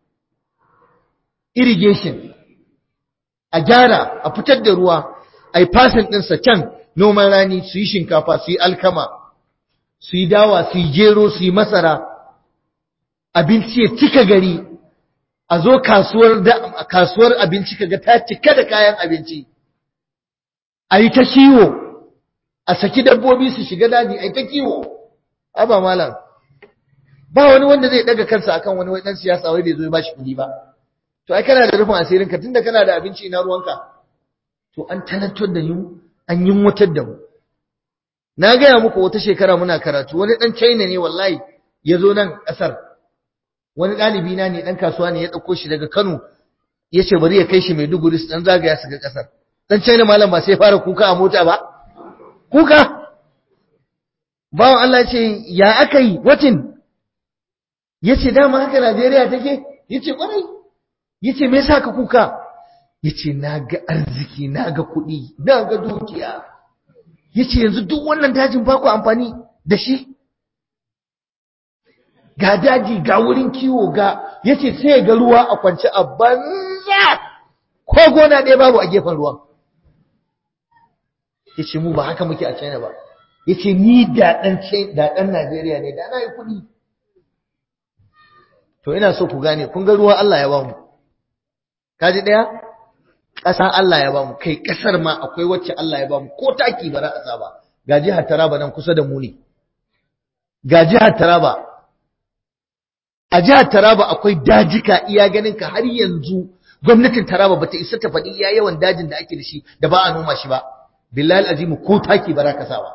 Speaker 2: irrigation a gyara a fitar da ruwa a yi fasin ɗinsa can noman rani su yi shinkafa su yi alkama su yi dawa su yi gero su yi masara abinci ya cika gari a zo kasuwar kasuwar abinci kaga ta cika da kayan abinci a yi ta kiwo a saki dabbobi su shiga daji a yi ta kiwo aba malam ba wani wanda zai daga kansa akan wani wai dan siyasa wai bai zo ya bashi kuɗi ba to ai kana da rufin asirin ka tunda kana da abinci ina ruwanka to an talantar da mu an yunwatar da mu na gaya muku wata shekara muna karatu wani dan China ne wallahi ya zo nan kasar wani ɗalibi na ne dan kasuwa ne ya ɗauko shi daga Kano ya ce bari ya kai shi Maiduguri su dan zagaya su ga kasar dan China malam ba sai fara kuka a mota ba kuka bawan Allah ce ya aka yi watin ya ce dama haka Najeriya take ya ce ƙwarai ya ce me yasa ka kuka ya ce na ga arziki na ga kuɗi na ga dukiya ya ce yanzu duk wannan dajin ba ku amfani da shi ga daji ga wurin kiwo ga ya ce sai ga ruwa a kwance a banza ko gona ɗaya babu a gefen ruwan ya ce mu ba haka muke a china ba ya ce ni da ɗan najeriya ne da na yi kuɗi to ina so ku gane kun ga ruwa allah ya ba mu kaji ɗaya ƙasa Allah ya bamu kai ƙasar ma akwai wacce Allah ya bamu ko taki ba za a sa ba ga jihar Taraba nan kusa da mu ne ga jihar Taraba a jihar Taraba akwai dajika iya ganin ka har yanzu gwamnatin Taraba bata isa ta faɗi iya yawan dajin da ake da shi da ba a noma shi ba billahi azimu ko taki ba za ka sa ba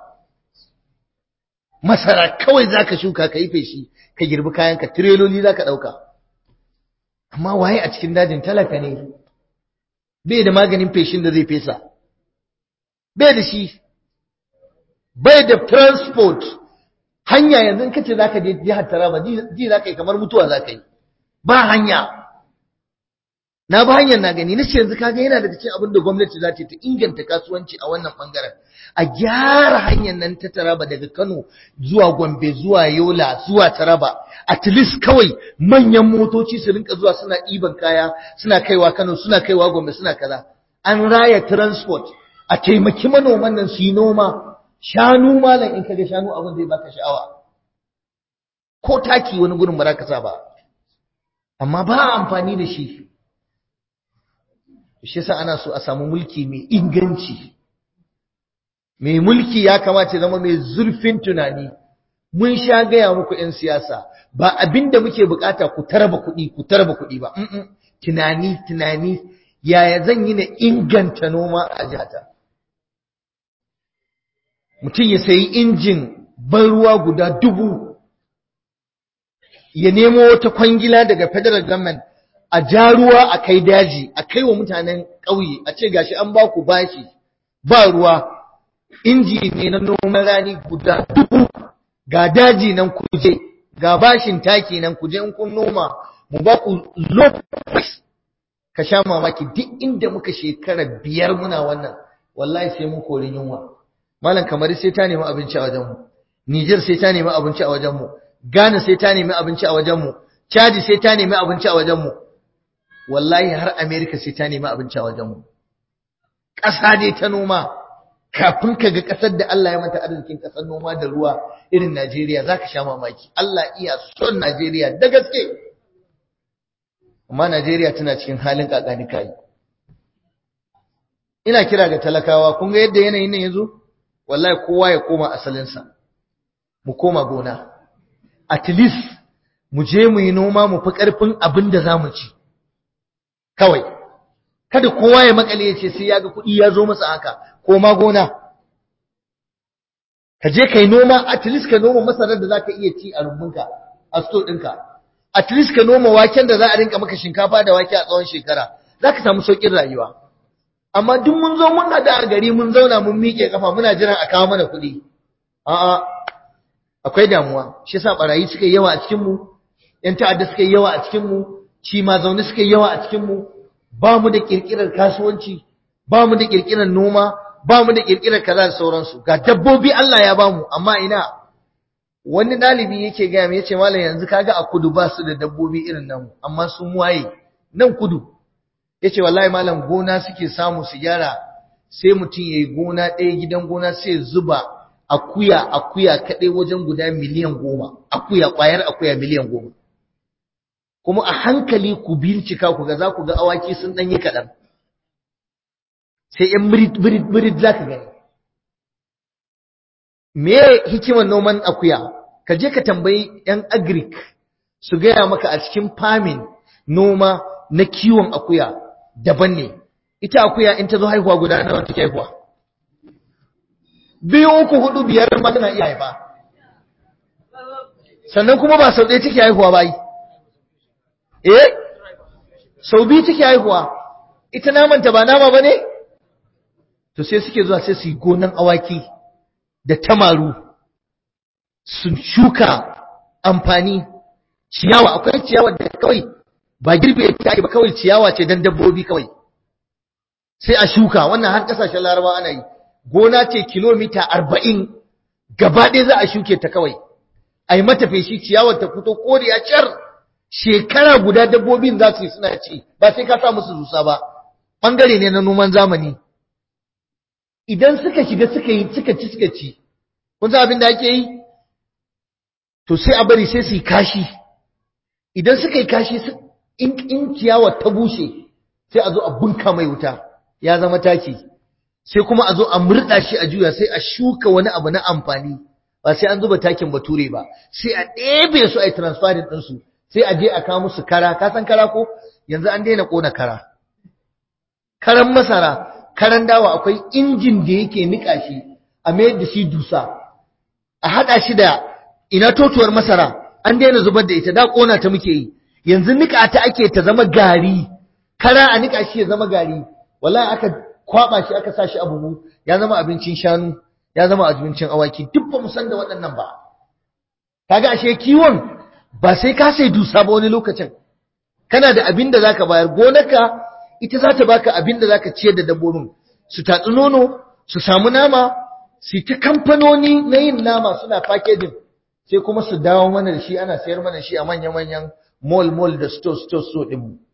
Speaker 2: masara kawai zaka shuka ka yi feshi ka girbi kayanka tireloli zaka ɗauka amma waye a cikin dajin talaka ne bai da maganin feshin da zai fesa bai da shi bai da transport hanya yanzu in kace zaka je jihar Taraba ji zaka yi kamar mutuwa zaka yi ba hanya na ba hanyar na gani nace yanzu kaga yana daga cikin abin da gwamnati za ta ta inganta kasuwanci a wannan bangaren a gyara hanyar nan ta Taraba daga Kano zuwa Gombe zuwa Yola zuwa Taraba at least kawai manyan motoci su rinka zuwa suna ɗiban kaya suna kaiwa Kano suna kaiwa Gombe suna kaza an raya transport a taimaki manoman nan su yi noma shanu malam in kaga shanu abin zai baka sha'awa ko taki wani gurin ba za ka sa ba amma ba amfani da shi shi yasa ana so a samu mulki mai inganci mai mulki ya kamata zama mai zurfin tunani mun sha gaya muku 'yan siyasa ba abinda muke bukata ku tarba kuɗi ku tarba kuɗi ba tunani tunani yaya zan yi na inganta noma a jihata mutum ya sayi injin ban ruwa guda dubu ya nemo wata kwangila daga federal government a ja ruwa a kai daji a kai wa mutanen ƙauye a ce gashi an ba ku bashi ba ruwa inji ne na noman rani guda dubu ga daji nan kuje ga bashin taki nan kuje in kun noma mu ba ku low price ka sha mamaki duk inda muka shekara biyar muna wannan wallahi sai mun kori yunwa malam kamar sai ta nemi abinci a wajenmu Niger sai ta nemi abinci a wajenmu Ghana sai ta nemi abinci a wajenmu Chad sai ta nemi abinci a wajenmu wallahi har America sai ta nemi abinci a wajenmu ƙasa dai ta noma kafin ka ga ƙasar da Allah ya mata arzikin ƙasar noma da ruwa irin Najeriya zaka sha mamaki Allah iya son Najeriya da gaske amma Najeriya tana cikin halin kakani kai ina kira ga talakawa kun ga yadda yanayin nan yazo wallahi kowa ya koma asalinsa mu koma gona at least mu je mu yi noma mu fi karfin abin da zamu ci kawai kada kowa ya makale ya ce sai ya ga kuɗi ya zo masa haka koma gona ka je kai noma at least ka noma masarar da zaka iya ci a rumbunka a store ɗinka at least ka noma waken da za a rinka maka shinkafa da wake a tsawon shekara zaka samu saukin rayuwa amma duk mun zo mun hada a gari mun zauna mun miƙe kafa muna jiran a kawo mana kuɗi a'a akwai damuwa shi yasa barayi suka yi yawa a cikin mu yan ta'adda suka yi yawa a cikin mu ci ma zaune suka yi yawa a cikin mu ba mu da kirkirar kasuwanci ba mu da kirkirar noma ba mu da kirkirar kaza da sauransu ga dabbobi Allah ya bamu amma ina wani dalibi yake gaya mai yace malam yanzu kaga a kudu ba su da dabbobi irin nan amma sun waye nan kudu yace wallahi malam gona suke samu su gyara sai mutum yayi gona ɗaya gidan gona sai zuba akuya akuya kaɗai wajen guda miliyan goma akuya ƙwayar akuya miliyan goma kuma a hankali ku bincika ku ga za ku ga awaki sun ɗan yi kaɗan sai ‘yan birid za ka gani me hikimar noman akuya ka je ka tambayi ‘yan agric su gaya maka a cikin famin noma na kiwon akuya daban ne ita akuya in ta zo haihuwa guda nawa take haihuwa biyu uku hudu biyar ma tana iya haifa sannan kuma ba sau ɗaya take haihuwa ba yi eh sau biyu take haihuwa ita namanta ba nama ba ne to sai suke zuwa sai su yi gonan awaki da tamaru su shuka amfani ciyawa akwai ciyawa da kawai ba girbe ta ba kawai ciyawa ce don dabbobi kawai sai a shuka wannan har kasashen laraba ana yi gona ce kilomita arba'in gaba ɗaya za a shuke ta kawai a yi mata feshi ciyawar ta fito koriya car shekara guda dabbobin za su yi suna ci ba sai ka sa musu dusa ba ɓangare ne na noman zamani idan suka shiga suka yi suka ci suka ci kun san abin da ake yi to sai a bari sai su yi kashi idan suka yi kashi in ciyawar ta bushe sai a zo a bunka mai wuta ya zama taki sai kuma a zo a murɗa shi a juya sai a shuka wani abu na amfani ba sai an zuba takin bature ba sai a ɗebe su a yi transferin ɗinsu sai a je a kawo musu kara ka san kara ko yanzu an daina ƙona kara karan masara karan dawa akwai injin da yake niƙa shi a mayar da shi dusa a haɗa shi da ina totuwar masara an daina zubar da ita da ƙona ta muke yi yanzu niƙa ta ake ta zama gari kara a niƙa shi ya zama gari wallahi aka kwaba shi aka sa shi a buhu ya zama abincin shanu ya zama abincin awaki duk ba mu san da waɗannan ba kaga ashe kiwon ba sai ka sai dusa ba wani lokacin kana da abin da zaka bayar gonarka ita za ta baka abin da zaka ciyar da dabbobin su tatsi nono su samu nama su ta kamfanoni na yin nama suna packaging sai kuma su dawo mana da shi ana sayar mana shi a manya-manyan mall mall da store store store din mu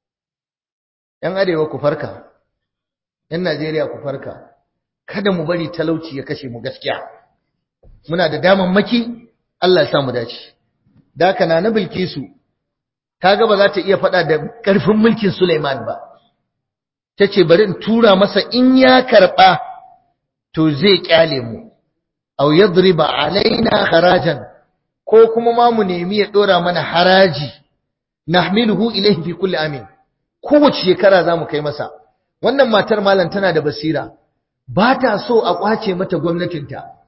Speaker 2: yan arewa ku farka yan Najeriya ku farka kada mu bari talauci ya kashe mu gaskiya muna da damammaki Allah ya sa mu dace da haka na Bilkisu kaga ba za ta iya faɗa da ƙarfin mulkin Sulaiman ba tace bari in tura masa in ya karɓa to zai kyale mu aw yadriba alaina harajan ko kuma ma mu nemi ya dora mana haraji nahmiluhu ilayhi fi kulli amin kowace shekara zamu kai masa wannan matar malam tana da basira ba ta so a kwace mata gwamnatinta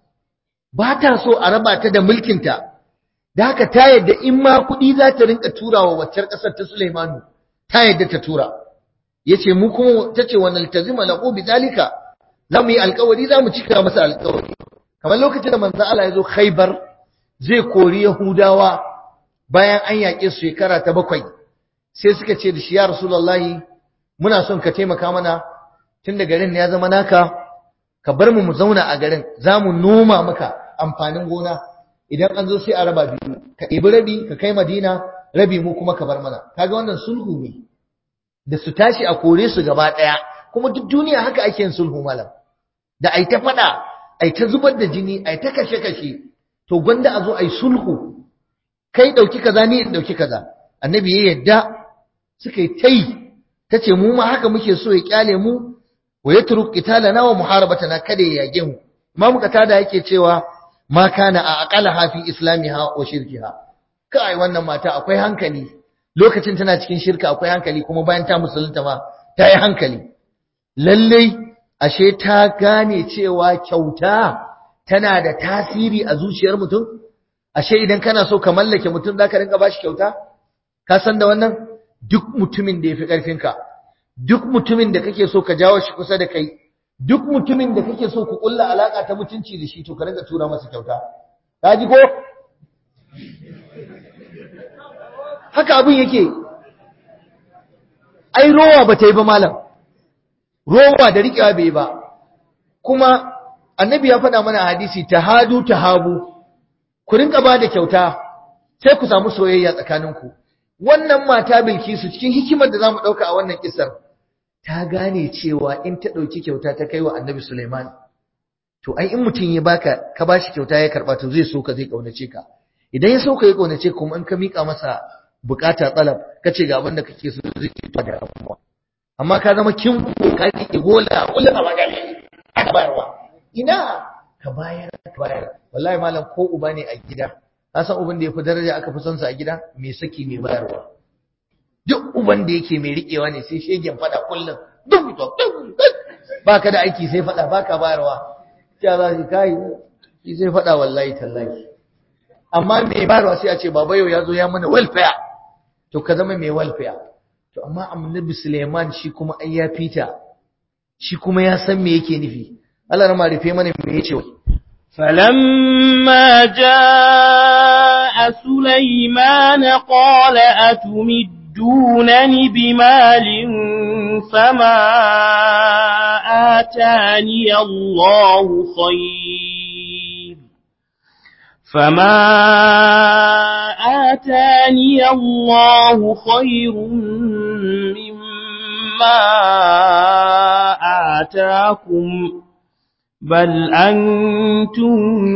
Speaker 2: ba ta so a raba ta da mulkinta da haka ta yadda in ma kuɗi za ta rinka turawa waccar ƙasar ta Sulaimanu ta yadda ta tura yace mu kuma tace wannan altazima lahu bidalika zamu yi alƙawari zamu cika masa alƙawari kamar lokacin da manzo Allah ya zo Khaibar zai kori Yahudawa bayan an yaƙe su shekara ta bakwai sai suka ce da shi ya Rasulullahi muna son ka taimaka mana tunda garin ya zama naka ka bar mu mu zauna a garin zamu noma maka amfanin gona idan an zo sai a raba biyu ka ɗebi rabi ka kai Madina rabi mu kuma ka bar mana kaga wannan sulhu ne da su tashi a kore su gaba ɗaya kuma duk duniya haka ake yin sulhu malam da ai ta faɗa ai ta zubar da jini ai ta kashe kashe to gwanda a zo ai sulhu kai ɗauki kaza ni in ɗauki kaza annabi ya yadda suka yi tai ta ce mu ma haka muke so ya kyale mu wa ya turu qitalana wa muharabatana kada ya yage mu imamu qatada yake cewa ma kana a aqalaha fi islamiha wa shirkiha kai wannan mata akwai hankali lokacin tana cikin shirka akwai hankali kuma bayan ta musulunta ma ta yi hankali lallai ashe ta gane cewa kyauta tana da tasiri a zuciyar mutum ashe idan kana so ka mallake mutum zaka rinka bashi kyauta ka san da wannan duk mutumin da yafi karfinka duk mutumin da kake so ka jawo shi kusa da kai duk mutumin da kake so ku kulla alaka ta mutunci da shi to ka rinka tura masa kyauta ka ji ko haka abin yake ai rowa ba ta yi ba malam rowa da riƙewa bai ba kuma annabi ya faɗa mana hadisi tahadu tahabu ku rinka ba da kyauta sai ku samu soyayya tsakaninku wannan mata bilkisu cikin hikimar da zamu ɗauka a wannan kisar ta gane cewa in ta ɗauki kyauta ta kai wa annabi Suleiman to ai in mutum ya baka ka bashi kyauta ya karɓa to zai so ka zai ƙaunace ka idan ya so ka ya ƙaunace kuma in ka miƙa masa bukata tsalab kace ga abin da kake so zai ci da damuwa amma ka zama kin ka rike gola kullum a magana aka bayarwa ina ka bayar ka bayar wallahi malam ko uba ne a gida ka san uban da yafi daraja aka fi son sa a gida mai saki mai bayarwa duk uban da yake mai riƙewa ne sai shegen fada kullum duk baka da aiki sai fada baka bayarwa ya za shi kai shi sai fada wallahi tallahi amma mai bayarwa sai a ce baba yau ya zo ya mana welfare to ka zama mai welfare to amma annabi Suleiman shi kuma ai ya fita shi kuma ya san me yake nufi Allah rama rufe mana me yace wai
Speaker 1: فلما جاء سليمان قال أتمدونني بمال فما آتاني الله خير فما آتاني الله خير مما آتاكم بل أنتم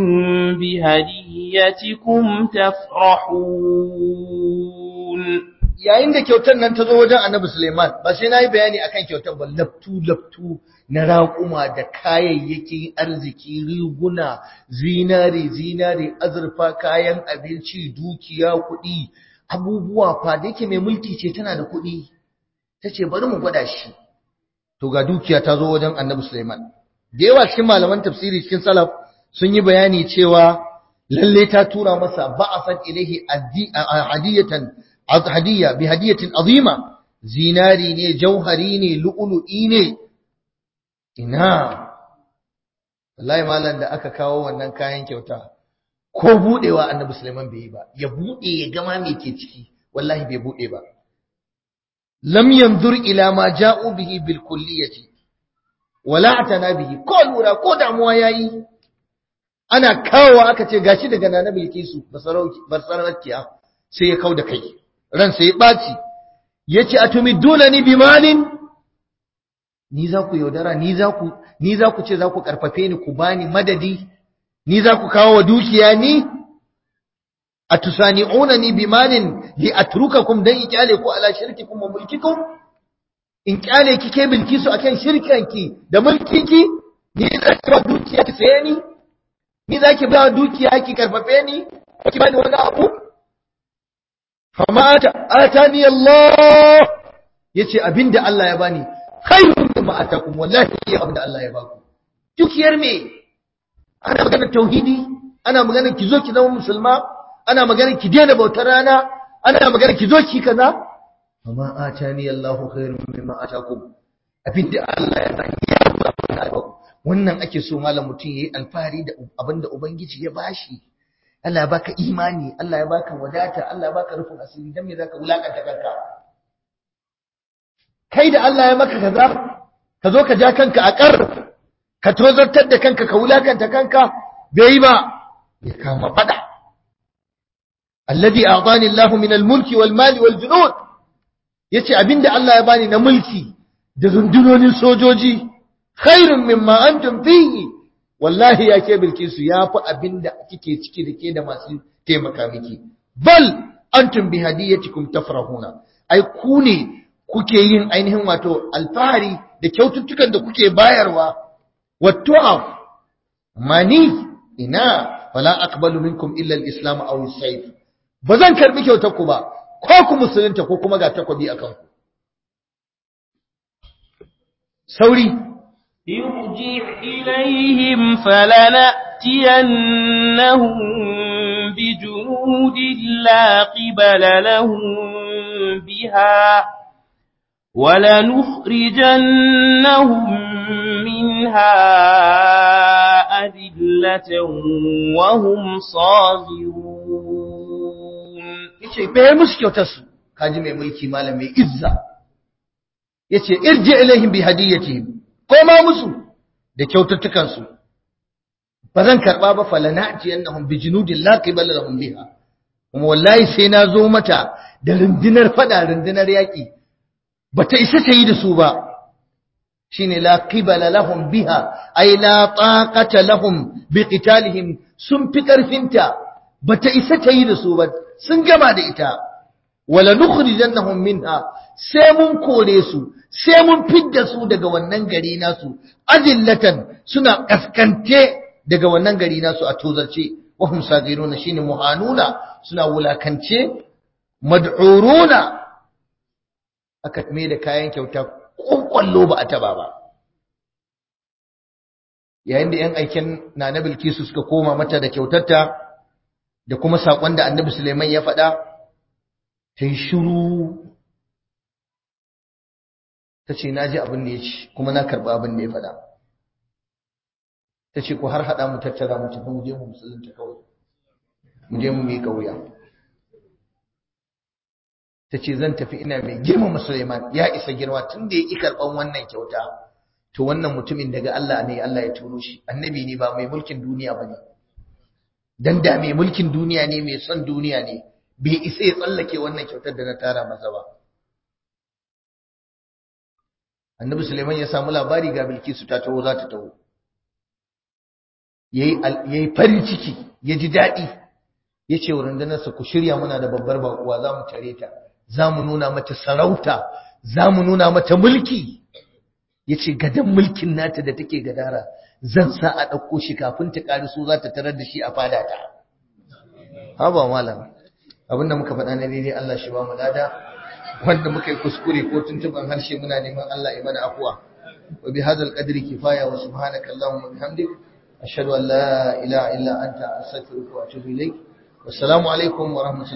Speaker 1: بهديتكم تفرحون
Speaker 2: yayin da kyautar nan ta zo wajen Annabi Suleiman ba sai nayi bayani akan kyautar ba laftu laftu na raƙuma da kayayyakin arziki riguna zinare zinare azurfa kayan abinci dukiya kuɗi abubuwa fa da yake mai mulki ce tana da kuɗi tace bari mu gwada shi to ga dukiya ta zo wajen Annabi Suleiman da yawa cikin malaman tafsiri cikin salaf sun yi bayani cewa lalle ta tura masa ba'asat ilaihi hadiyatan hadiyya bi hadiyatin azima zinari ne jauhari ne lu'lu'i ne ina wallahi malam da aka kawo wannan kayan kyauta ko budewa annabi Sulaiman bai yi ba ya bude ya gama me ke ciki wallahi bai bude ba lam yanzur ila ma ja'u bihi bil kulliyati wala atana bihi ko lura ko damuwa yayi ana kawo aka ce gashi daga nana bilkisu basarauki basaraukiya sai ya kauda kai ran sai ya baci yace atumidunani bimalin ni za ku yaudara ni za ku ni za ku ce za ku karfafe ni ku bani madadi ni za ku kawo wa dukiya ni atusani'unani bimalin li atrukakum dan ikyale ku ala shirkikum wa mulkikum in kyale ki ke bilkisu akan shirkanki da mulkinki ni za ki ba dukiya ki saye ni ni za ki ba dukiya ki karfafe ni ki bani wani abu fama atani Allah yace abinda Allah ya bani khairun mimma atakum wallahi abinda Allah ya baku dukiyar me ana magana tauhidi ana magana ki zo ki zama musulma ana magana ki daina bautar rana ana magana ki zo ki kaza amma atani Allahu khairum mimma atakum abinda Allah ya bani ya wannan ake so malam mutum yayi alfahari da abinda ubangiji ya bashi Allah ya baka imani Allah ya baka wadata Allah ya baka rufin asiri dan me zaka wulakanta kanka kai da Allah ya maka kaza ka zo ka ja kanka a kar ka tozartar da kanka ka wulakanta kanka bai ba ya kama fada alladhi a'tani Allahu min al-mulki wal mali wal junud yace abinda Allah ya bani na mulki da rundunonin sojoji khairun mimma antum fihi wallahi ya ke bilkisu yafi abinda kike ciki da ke da masu taimaka miki bal antum bi hadiyatikum tafrahuna ai ku ne kuke yin ainihin wato alfahari da kyaututtukan da kuke bayarwa wattu'af mani ina fala aqbalu minkum illa al-islam aw as-sayf bazan karbi kyautar ku ba ko ku musulunta ko kuma ga takobi akan ku sauri
Speaker 1: ارجع إليهم فلنأتينهم بجنود لا قبل لهم بها ولنخرجنهم منها أذلة وهم صاغرون
Speaker 2: yace bai musu kyautar su kaji mai mulki malam mai izza yace irji ilaihim bi hadiyatihim koma musu da kyaututtukan su bazan karba ba falanati annahum bi junudin la qibala lahum biha kuma wallahi sai na zo mata da rundunar fada rundunar yaki bata isa ta yi da su ba shine la qibala lahum biha ay la taqata lahum bi qitalihim sun fi karfinta bata isa ta yi da su ba sun gama da ita wala nukhrijannahum minha sai mun kore su sai mun fidda su daga wannan gari nasu azillatan suna kaskante daga wannan gari nasu a tozarce wa hum sagiruna shine muhanuna suna wulakance mad'uruna aka mai da kayan kyauta kwallo ba a taba ba yayin da yan aiken na na bilkisu suka koma mata da kyautarta da kuma saƙon da annabi suleiman ya faɗa ta yi shiru ta ce na ji abin da ya ci kuma na karɓi abin da ya faɗa ta ce ku har haɗa mu tattara mu tafi mu je mu musulunta kawai mu je mu miƙa wuya ta ce zan tafi ina mai girmama Suleiman ya isa girma tun da ya ƙi karɓan wannan kyauta to wannan mutumin daga Allah ne Allah ya turo shi annabi ne ba mai mulkin duniya ba ne dan da mai mulkin duniya ne mai son duniya ne bai isa ya tsallake wannan kyautar da na tara masa ba annabi Suleiman ya samu labari ga Bilkisu ta taho za ta taho yayi farin ciki ya ji daɗi ya ce wa rundunarsa ku shirya muna da babbar bakuwa za mu tare ta za mu nuna mata sarauta za mu nuna mata mulki ya ce gadon mulkin nata da take gadara zan sa a ɗauko shi kafin ta ƙari so za ta tarar da shi a fadata haba malam abinda muka faɗa na daidai Allah shi ba mu lada wanda muka yi kuskure ko tuntuban harshe muna neman Allah ya mana afuwa wa bi hadzal qadri kifaya wa subhanaka allahumma wa bihamdik ashhadu an la ilaha illa anta astaghfiruka wa atubu ilaik wassalamu alaikum wa rahmatullahi